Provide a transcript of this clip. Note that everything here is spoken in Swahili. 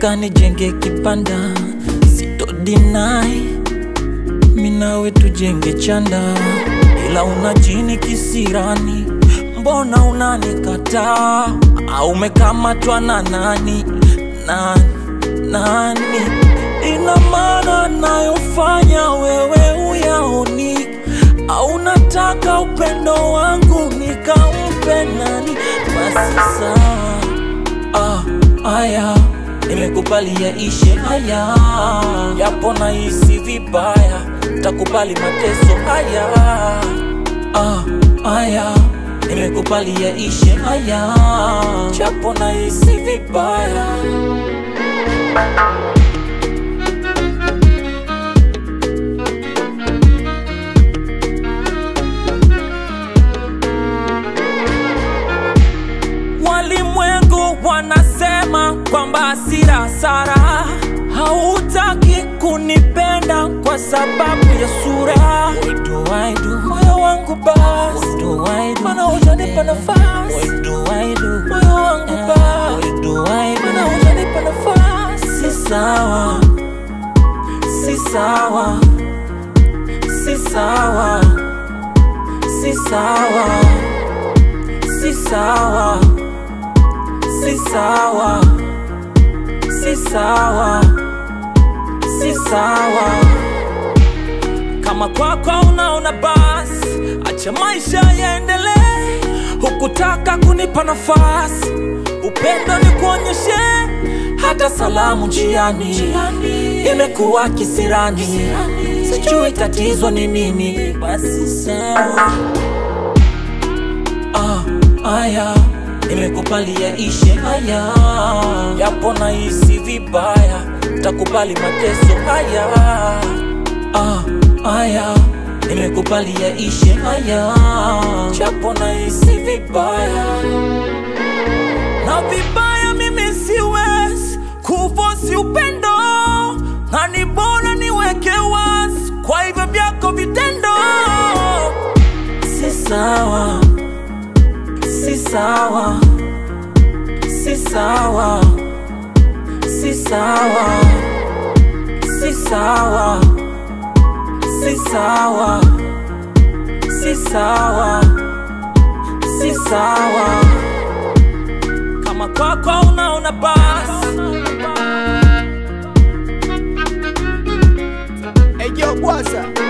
nataka nijenge kibanda, sitodinai minawe tujenge chanda, ila una jini kisirani, mbona unanikataa? Au umekamatwa na nani? Nani? Nani? Ina maana nayofanya wewe uyaoni, au nataka upendo wangu nikampe nani? Basi sawa, ah, aya nimekubalia ishe haya, yapo nahisi vibaya, takubali mateso haya, ah, aya nimekubalia ishe haya, japo nahisi vibaya. Walimwengu wanasema kwamba hasira hasara, hautaki kunipenda kwa sababu ya sura. What do I do? Moyo wangu basi, What do I do? Mana hujanipa nafasi. What do I do? Moyo wangu basi, What do I do? Mana hujanipa nafasi. Si sawa, si sawa, si sawa, si sawa, si sawa si sawa, si sawa, si sawa. Kama kwako unaona basi, acha maisha yaendelee. Hukutaka kunipa nafasi, upendo ni kuonyeshe, hata salamu njiani imekuwa kisirani. Sijui tatizo ni nini, basi sawa. Ah, aya nimekubalia ishe haya, yapo nahisi vibaya, takubali mateso haya. Ah, aya nimekubalia ishe haya, japo nahisi vibaya na vibaya, mimi siwezi kufosi upendo, na ni bora niweke wazi kwa hivyo vyako vitendo si sawa si sawa, si sawa, si sawa, si sawa, si sawa, si sawa, si sawa. Kama kwako unaona basi Hey yo, Bwaza